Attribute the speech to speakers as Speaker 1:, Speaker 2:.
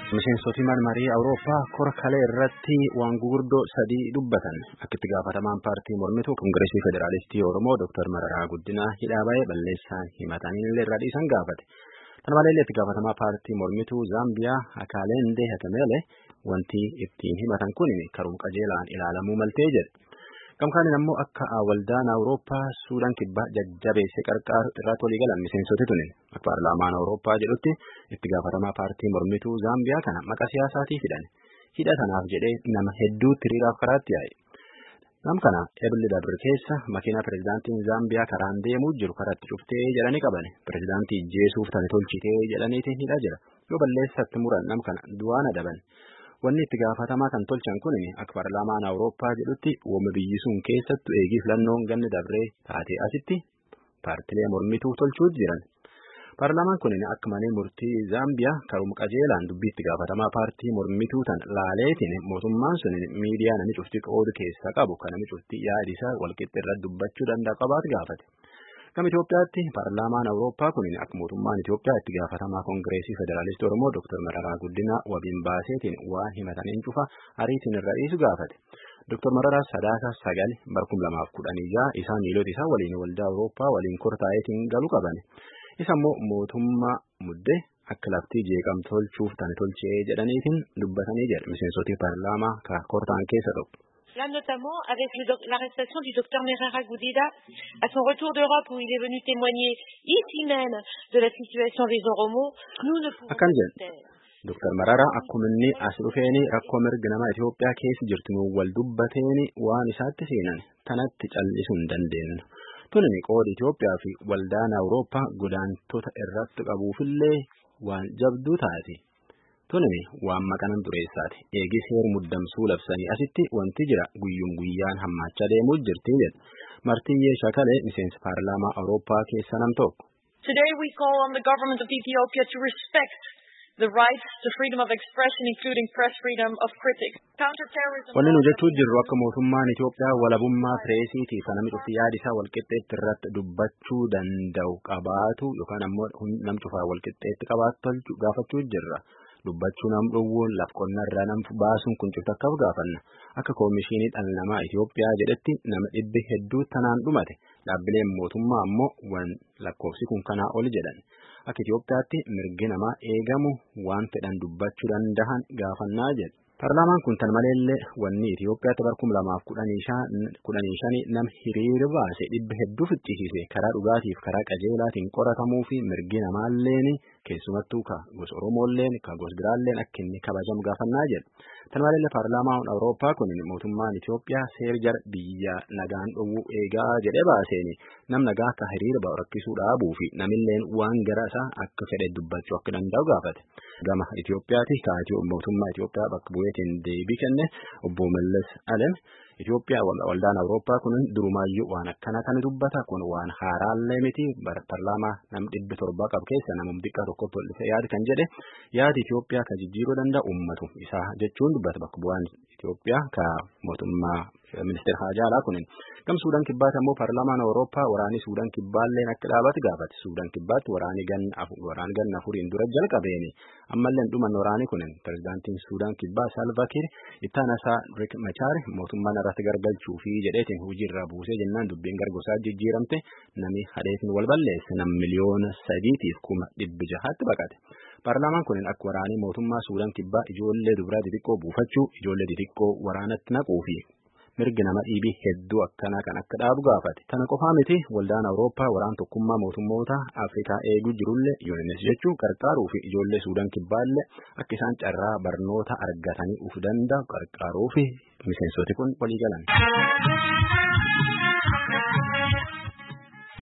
Speaker 1: Miseensoti marii Awurooppaa kora kalee irratti waan gurguddoo sadii dubbatan akka itti gaafatamaan paartii mormituu Kongireesii Federaalistii Oromoo Dr. Mararaa Guddinaa hidhaa ba'ee balleessaan himatanii illee irraa dhiisan gaafate. Kana maleellee itti gaafatamaa paartii mormituu Zaambiyaa Akaalendee Hatameelee wanti ittiin himatan kun karuma qajeelaan ilaalamuu maltee jedhe. Gamkaaniin ammoo akka waldaan Awurooppaa Suudaan kibbaa jajjabeesse qarqaaru irratti walii galan miseensoti tuni akka paarlaamaan Awurooppaa jedhutti itti gaafatamaa paartii mormituu Zaambiyaa kana maqaa siyaasaatii fidan hidha tanaaf jedhee nama hedduutti hiriiraaf karaatti yaa'e. Nam kana ebilli dabre keessa makiina pirezidaantiin Zaambiyaa karaan deemuu jiru karatti cuftee jedhanii qabane pirezidaantii ijjeesuuf tani tolchitee jedhaniitiin hidhaa jira yoo balleessatti muran nam kana du'aan adaban. Wanni itti gaafatamaa kan tolchan kun akka paarlaamaan Awurooppaa jedhutti uumama biyyi sun keessattu eegii filannoon ganni dabree taatee asitti paartilee mormituu tolchuu jiran. Paarlaamaan kun akka malee murtii Zaambiyaa karuma qajeelaan dubbii itti gaafatamaa paartii mormituu tan laaleetiin mootummaan sun miidiyaa nami cufti qoodu keessa qabu kan nami cufti yaada isaa walqixxee irratti dubbachuu danda'a qabaatu gaafate. Gama Itoophiyaatti paarlaamaan Awurooppaa kun akka mootummaan Itoophiyaa itti gaafatamaa Kongireesii Federaalistii Oromoo Dr. Mararaa Guddinaa wabiin baaseetiin waan himataniin cufa ariitiin irra dhiisu gaafate. Dr. Mararaa sadaasa sagal barkum lamaaf kudhanii jaha isaa miilota isaa waliin waldaa Awurooppaa waliin kortaa'eetiin galu qabane. Isa immoo mootummaa muddee akka laftii jeeqam tolchuuf tane tolchee jedhaniitiin dubbatanii jedhe miseensoti paarlaamaa ka kortaan keessa tokko.
Speaker 2: Là, notamment avec l'arrestation du docteur Merara Goudida à son retour d'Europe où il est venu témoigner ici même de la situation des Oromo, nous ne pouvons pas taire.
Speaker 1: Dr. Marara akkuma inni as dhufeeni rakkoo mirga nama Itoophiyaa keessa jirtu nu wal dubbateeni waan isaatti seenan tanatti callisuu hin dandeenyu. Tuni qooda Itoophiyaa fi waldaan Awurooppaa godaantota irratti qabuufillee waan jabduu taati. Tuni waan maqanan dureessaati. Eegis heer muddamsuu labsanii asitti wanti jira guyyum guyyaan hammaachaa deemuu jirti jedha. Martiyyee Shakalee miseensa paarlaamaa Awurooppaa keessa nam tokko.
Speaker 3: Today we call on the government of Ethiopia to respect the rights to freedom of expression, including press freedom of critics. Counterterrorism.
Speaker 1: Wanni nu jechuu jirru akka mootummaan Itoophiyaa walabummaa pireesiitiif namni cufti yaada isaa walqixxeetti irratti dubbachuu danda'u qabaatu yookaan ammoo nam cufaa walqixxeetti qabaatu gaafachuu jirra. dubbachuu nam dhowwuun laf qonnaa irraa nam baasuun kun cufta akkaaf gaafanna akka koomishinii dhala namaa Itoophiyaa jedhetti nama dhibbi hedduu tanaan dhumate dhaabbileen mootummaa ammoo wan lakkoofsi kun kanaa oli jedhan akka Itoophiyaatti mirgi namaa eegamu waan fedhan dubbachuu danda'an gaafannaa jedhe. Paarlaamaan kun tan maleellee wanni Itoophiyaatti bara kuma lamaaf kudhanii shanii nama hiriira baase dhibba hedduu ficcisiise karaa dhugaatiif karaa qajeelaatiin qoratamuu fi mirgi namaalleen keessumattuu ka gosa Oromoolleen ka gosa biraalleen akka inni kabajamu gaafannaa jedhu. Tan maleellee paarlaamaan Awurooppaa kun mootummaan Itoophiyaa seer jara biyya nagaan dhowwuu eegaa jedhee baaseeni nam nagaa akka hiriira ba'u rakkisuu dhaabuu fi namilleen waan gara isaa akka fedhe dubbachuu akka danda'u gaafate. Gama Itoophiyaati ka mootummaa Itoophiyaa bakka bu'eetiin deebii kenne obbo Mallas Alem Itoophiyaa waldaan Awurooppaa kun durumaayyuu waan akkana kan dubbata kun waan haaraallee miti paarlaamaa nam dhibbi torba qabu keessa namum xiqqaa tokkotti ol dhufe yaadi kan jedhe yaadi Itoophiyaa kan jijjiiruu danda'u ummatu isaa jechuun dubbata bakka bu'aan Itoophiyaa ka mootummaa ministeera Haajaalaa kunin gam Suudaan kibbaatti ammoo paarlaamaan Awurooppaa waraanii Suudaan kibbaalleen akka dhaabatu gaafate Suudaan kibbaatti waraanii ganna waraan ganna afuriin dura jalqabeeni ammallee dhuman waraanii kunin pirezidaantiin Suudaan kibbaa Salva Kiir ittaana isaa Riek Machaar mootummaan irratti gargalchuu fi jedheetiin hojii irraa buusee jennaan dubbiin gargosaa jijjiiramte nami hadheetiin wal balleesse nam miliyoona sadiitiif kuma dhibbi jahaatti baqate. Paarlaamaan kun akka waraanii mootummaa Suudaan kibbaa ijoollee dubaraa xixiqqoo buufachuu ijoollee xixiqqoo waraanatti naquu fi mirgi nama dhiibii hedduu akkanaa kan akka dhaabu gaafate. Tana qofaa miti waldaan Awurooppaa waraan tokkummaa mootummoota Afrikaa eeguu jirullee UNS jechuun gargaaruu fi ijoollee Suudaan kibbaallee akka isaan carraa barnoota argatanii uf danda'u gargaaruu fi miseensoti kun walii galan.